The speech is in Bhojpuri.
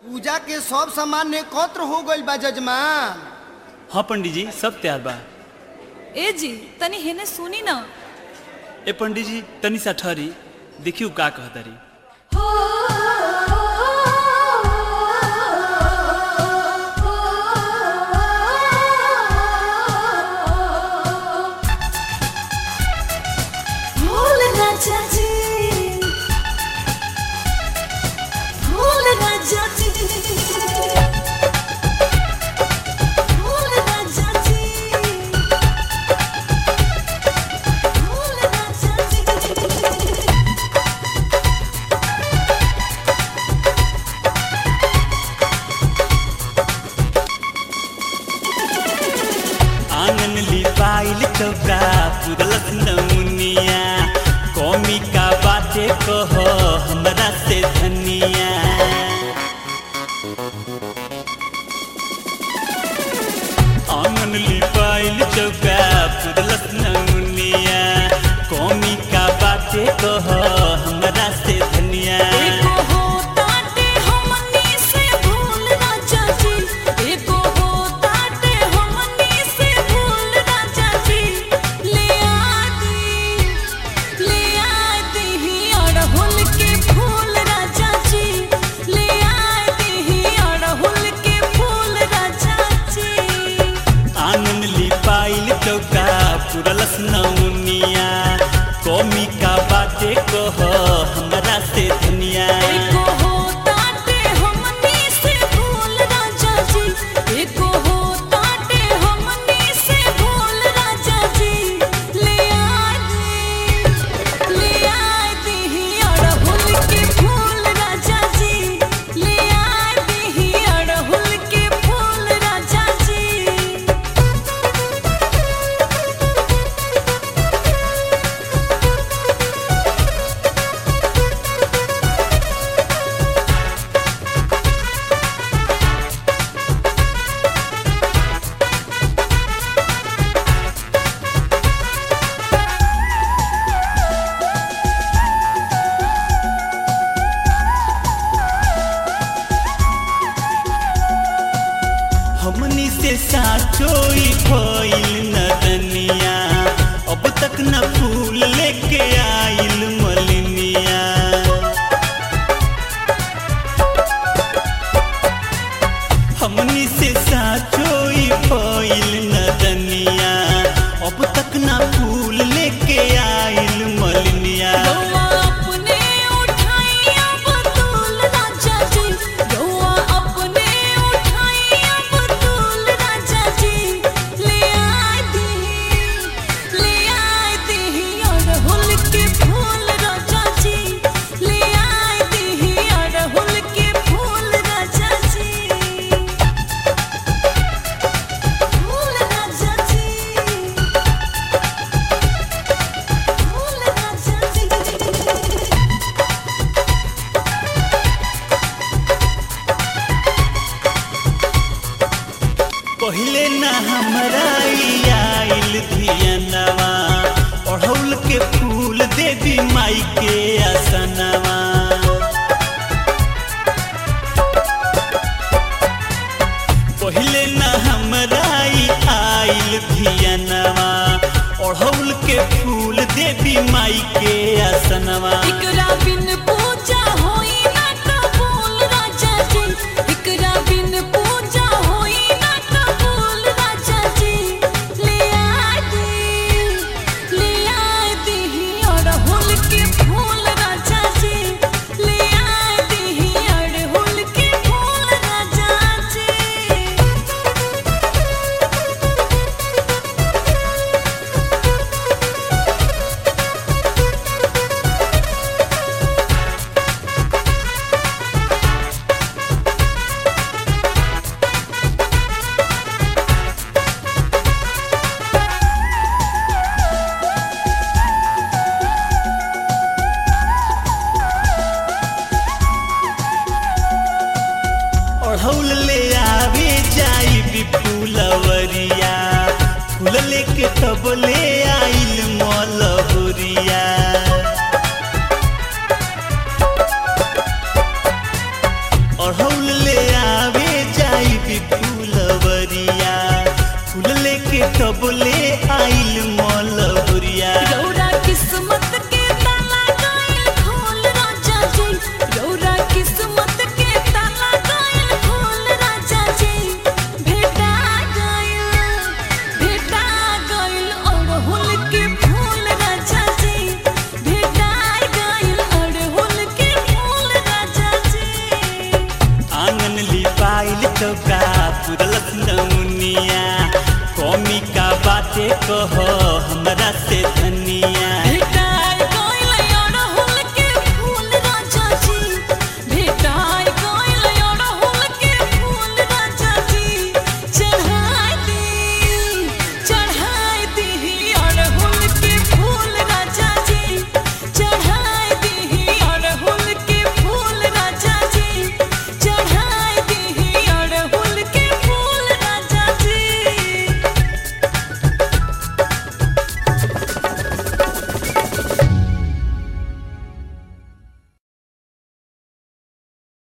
पूजा के सब सामान एकत्र हो गइल बा जजमान हाँ पंडित जी सब तैयार बा ए जी तनी हेने सुनी न ए पंडित जी तनी सा ठहरी देखियो का कहतारी भूल राजा जी भूल राजा जी भूल राजा जी भूल राजा जी आंगन लिपाइल चौका पुरलस नमुनिया कौमी का बाते कह हमरा से धनिया आंगन लिपाइल चौका पुरलस नमुनिया कौमी का बाते कह हमरा से धनिया एको हो ताटे हमनी से भूल राजा जी एको हो ताटे हमनी से भूल राजा जी ले आदी ले आदी ही अड़हुल के फूल राजा जी ले आदी ही अड़हुल के फूल राजा जी आंगन लिपाइल चौका पुरलस नमुनिया कौमी का बाते कह हमरा से धनिया एको हो ताटे हमनी से भूल राजा जी एको हो ताटे हमनी से भूल राजा जी ले आदी ले आदी ही अड़हुल के फूल राजा जी ले आदी ही अड़हुल के फूल राजा जी हमनी से साचोई भइल नदनिया अब तक न फूल लेके आइल मलिनिया हमनी से साचोई भइल नदनिया अब तक न फूल लेके आइल मलिनिया गौआ अपने उठाइया बतूल राजा जी गौआ अपने उठाइया बतूल राजा जी ले आदी ले आदी अड़हुल के फूल राजा जी ले आदी अड़हुल के फूल राजा जी फूल राजा जी फूल राजा जी पहिले न हमरा ई आइल धियनवा ओढ़ौल के फूल देवी माई के आसनवा पहिले न हमरा ई आइल धियनवा ओढ़ौल के फूल देवी माई के आसनवा इकरा बिन पूजा होई ना कबूल राजा जी इकरा बिन पूजा होई ना कबूल राजा जी ले आदी ले आदी अड़हुल के फूल राजा जी ले आदी अड़हुल के फूल राजा जी ओढ़ौल ले आवे जाई विपुलवरिया फूल लेके तब ले आइल मलहुरिया अढ़ौल ले चौका पुरलस नौनिया कमी का बाते कह हमरा